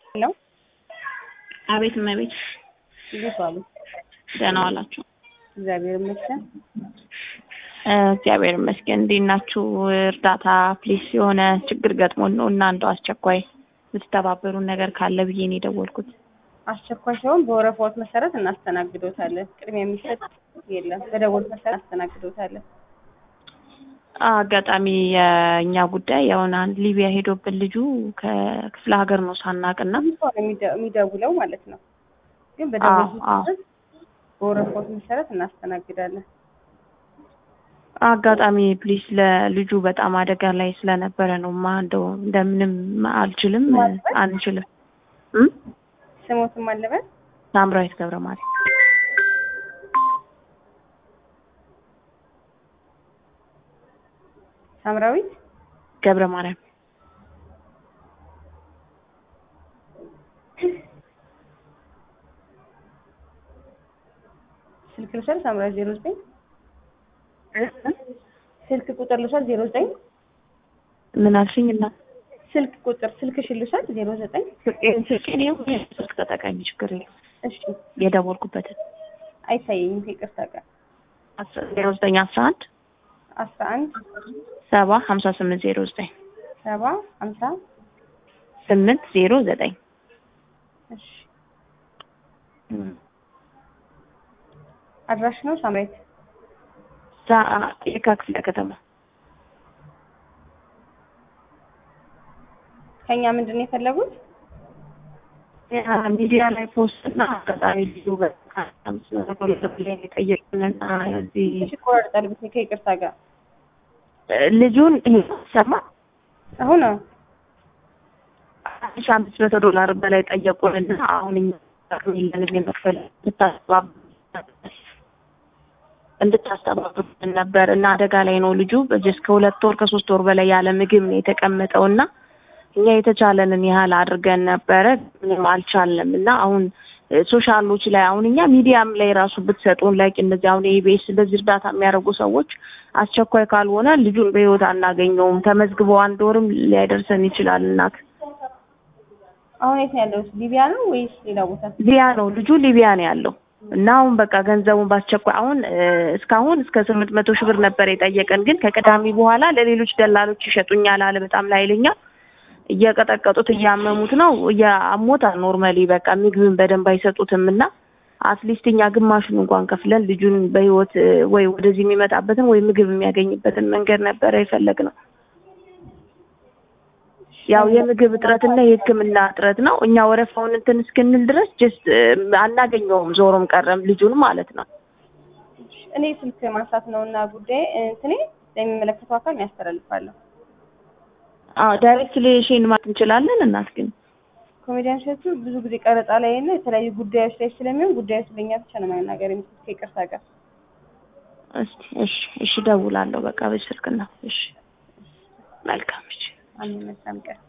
ሄሎ አቤት እመቤት፣ እንዴት ዋሉ? ደህና ዋላችሁ? እግዚአብሔር ይመስገን። እ እግዚአብሔር ይመስገን። እንዴት ናችሁ? እርዳታ ፕሊስ፣ የሆነ ችግር ገጥሞን ነው እና እንደው አስቸኳይ የምትተባበሩን ነገር ካለ ብዬ ነው የደወልኩት። አስቸኳይ ሲሆን በወረፋዎት መሰረት እናስተናግዶታለን። ቅድሚያ የሚሰጥ የለም። በደወል መሰረት እናስተናግዶታለን። አጋጣሚ የእኛ ጉዳይ የሆነ አንድ ሊቢያ ሄዶብን ልጁ ከክፍለ ሀገር ነው ሳናቅና ሰው ነው የሚደ- የሚደውለው ማለት ነው። ግን በደወል አዎ፣ አዎ። መሰረት በወረፋዎት መሰረት እናስተናግዳለን። አጋጣሚ ፕሊስ ለልጁ በጣም አደጋ ላይ ስለነበረ ነው ማ እንደው እንደምንም አልችልም አንችልም እ ስሞትም አለበት ሳምራዊት ገብረ ማርያም ሳምራዊት ገብረ ማርያም ስልክ ልውሰድ። ሳምራዊት ዜሮ ዘጠኝ ስልክ ቁጥር ልውሰድ። ዜሮ ዘጠኝ ምን አልሽኝ? እና ስልክ ቁጥር ስልክሽን ልውሰድ። ዜሮ ዘጠኝ ስልኬን ይኸው ስልክ ተጠቃሚ ችግር የለም እሺ የደወልኩበትን አይታየኝም። ከይቅርታ ጋር ዜሮ ዘጠኝ አስራ አንድ አስራ አንድ ሰባ ሀምሳ ስምንት ዜሮ ዘጠኝ ሰባ ሀምሳ ስምንት ዜሮ ዘጠኝ እሺ አድራሽ ነው ሳምራዊት የካ ክፍለ ከተማ ከኛ ምንድን ነው የፈለጉት? ሚዲያ ላይ ፖስት እና አጋጣሚ ልጁ በጣም ስለተቆለብላይ የጠየቁንና እዚህ እሺ ቆራርጣል ብት ከይቅርታ ጋር ልጁን ይሄ ሰማ አሁን ነው አንድ ሺህ አምስት መቶ ዶላር በላይ ጠየቁንና አሁን እኛ አቅም የለንም የመክፈል እንድታስተባብሩን ነበር እና አደጋ ላይ ነው ልጁ በዚህ እስከ ሁለት ወር ከሶስት ወር በላይ ያለ ምግብ ነው የተቀመጠው እና እኛ የተቻለንን ያህል አድርገን ነበረ ምንም አልቻልንም እና አሁን ሶሻሎች ላይ አሁን እኛ ሚዲያም ላይ ራሱ ብትሰጡን ላይ እነዚህ አሁን ኢቢኤስ እንደዚህ እርዳታ የሚያደርጉ ሰዎች አስቸኳይ ካልሆነ ልጁን በህይወት አናገኘውም ተመዝግቦ አንድ ወርም ሊያደርሰን ይችላል እናት አሁን የት ነው ያለው? ሊቢያ ነው ወይስ ሌላ ቦታ? ሊቢያ ነው ልጁ ሊቢያ ነው ያለው እና አሁን በቃ ገንዘቡን በአስቸኳይ አሁን እ እስካሁን እስከ ስምንት መቶ ሺህ ብር ነበር የጠየቀን ግን ከቅዳሜ በኋላ ለሌሎች ደላሎች ይሸጡኛል አለ በጣም ላይለኛ እየቀጠቀጡት እያመሙት ነው እያሞታል ኖርማሊ በቃ ምግብን በደንብ አይሰጡትም እና አትሊስት እኛ ግማሹን እንኳን ከፍለን ልጁን በህይወት እ ወይ ወደዚህ የሚመጣበትን ወይ ምግብ የሚያገኝበትን መንገድ ነበረ የፈለግነው ያው የምግብ እጥረትና የሕክምና እጥረት ነው። እኛ ወረፋውን እንትን እስክንል ድረስ ጀስት አናገኘውም ዞሮም ቀረም ልጁን ማለት ነው። እኔ ስልክ ማንሳት ነው እና ጉዳይ እንትኔ ለሚመለከተው አካል ነው ያስተላልፋለሁ። አዎ ዳይሬክትሊ ሼን ማለት እንችላለን። እናት ግን ኮሜዲያን ሸቱ ብዙ ጊዜ ቀረጻ ላይ እና የተለያዩ ጉዳዮች ላይ ስለሚሆን ጉዳዩ ስለኛ ብቻ ነው መናገር የሚችሉት ከይቅርታ ጋር። እስቲ እሺ፣ እሺ እደውላለሁ በቃ በስልክ ነው። እሺ መልካም እሺ። አንድ መልካም ቀን